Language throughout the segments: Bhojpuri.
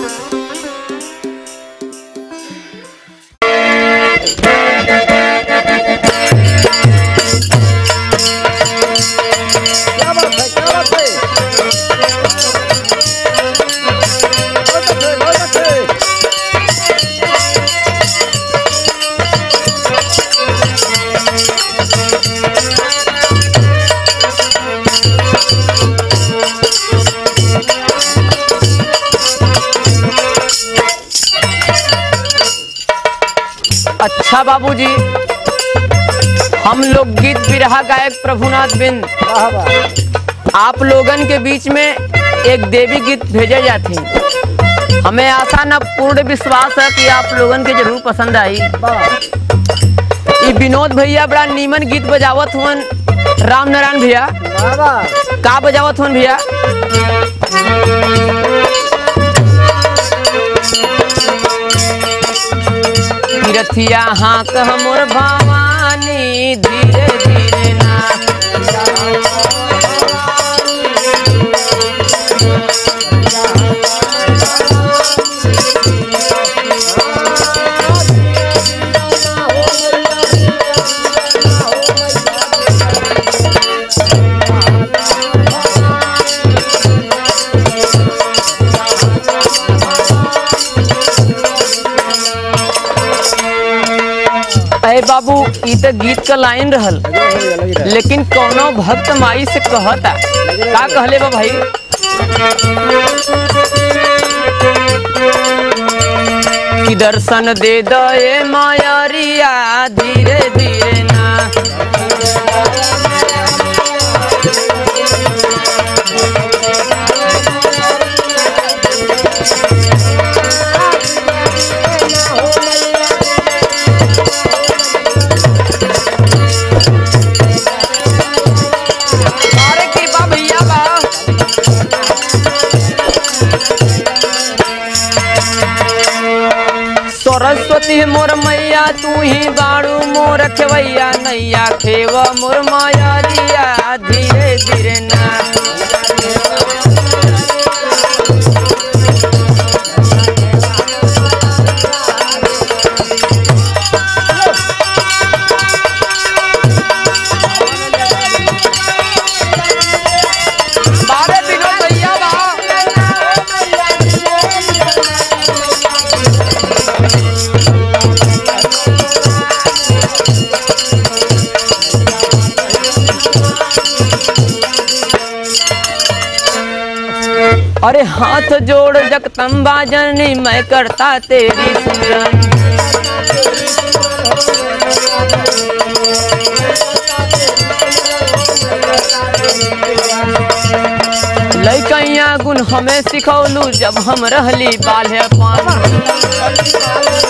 क्या बात है क्या बात है बहुत अच्छे बहुत अच्छे अच्छा बाबूजी हम लोग गीत बिरहा गायक प्रभुनाथ बिंद वाह वाह आप लोगन के बीच में एक देवी गीत भेजे जाती हमें आशा न पूर्ण विश्वास है कि आप लोगन के जरूर पसंद आई वाह ई विनोद भैया बड़ा नीमन गीत बजावत हुअन राम नारायण भैया वाह वाह का बजावत हुअन भैया तीरथिया हाँ कह मोर भवानी धीरे धीरे ना अरे बाबू ई तो गीत का लाइन रहल लेकिन कौनो भक्त माई से कहता का कहले बा भाई कि दर्शन दे दे मायरिया धीरे धीरे ना अरे कृपा भैया बा सरस्वती मोर मैया तू ही बाड़ू मोर खेवैया नैया खेव मोर माया रिया धीरे धीरे ना बारे विनोद भैया बा अरे हाथ जोड़ जगतम्बा जननी मैं करता तेरी सिमरन लैकैया गुण हमें सिखौलू जब हम रहली बाल्य पान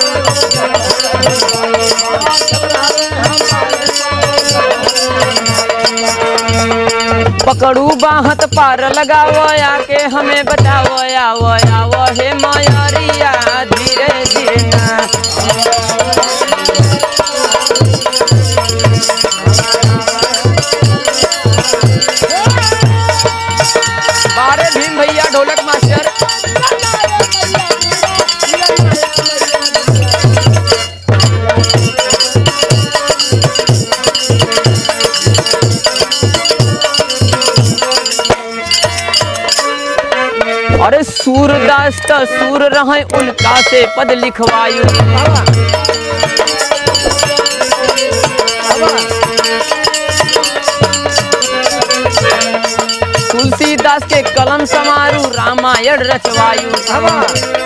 पकड़ू बाहत पार लगाव आके हमें बचाव आव आव हे मायरिया धीरे धीरे ना बारे भीम भैया ढोलक मास्टर अरे सूरदास त सूर रहे उनका से पद लिखवायु तुलसीदास के कलम समारू रामायण रचवायु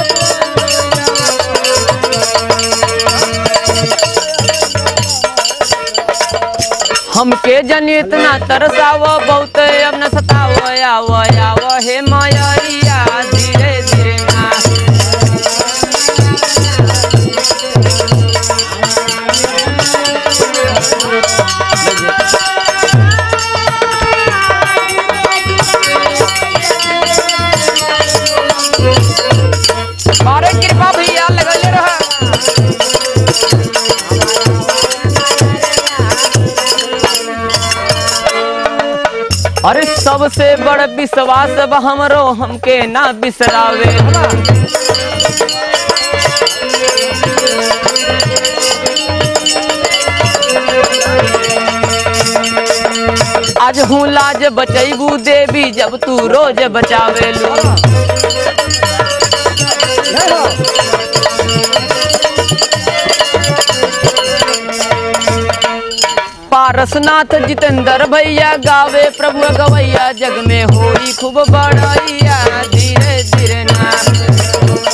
हमके जन इतना तरसाव बहुत अब न सताव आव आव हे मायरिया धीरे धीरे ना अरे कृपा भैया लगले रहा अरे सबसे बड़ विश्वास बा हमरो हमके ना बिसरावे आज हूँ लाज बचैबू देवी जब तू रोज बचावेलू जय हो पारसनाथ जितेंद्र भैया गावे प्रभु गवैया जग में होई खूब बड़ैया धीरे धीरे ना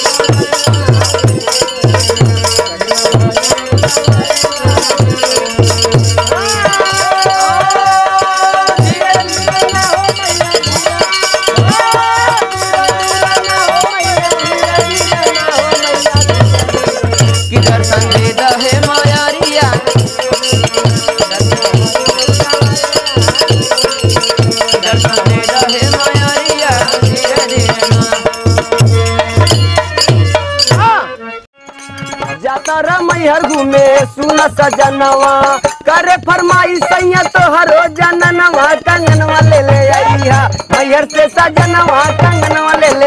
कि दर्शन दे दहे मायारिया दर्शन दे दहे मायारिया धीरे धीरे ना जाता रमैहर घूमे सुन सजनवा करे फरमाई सैया तोहरो जननवा कंगनवा ले ले आईहा मैहर से सजनवा कंगनवा ले ले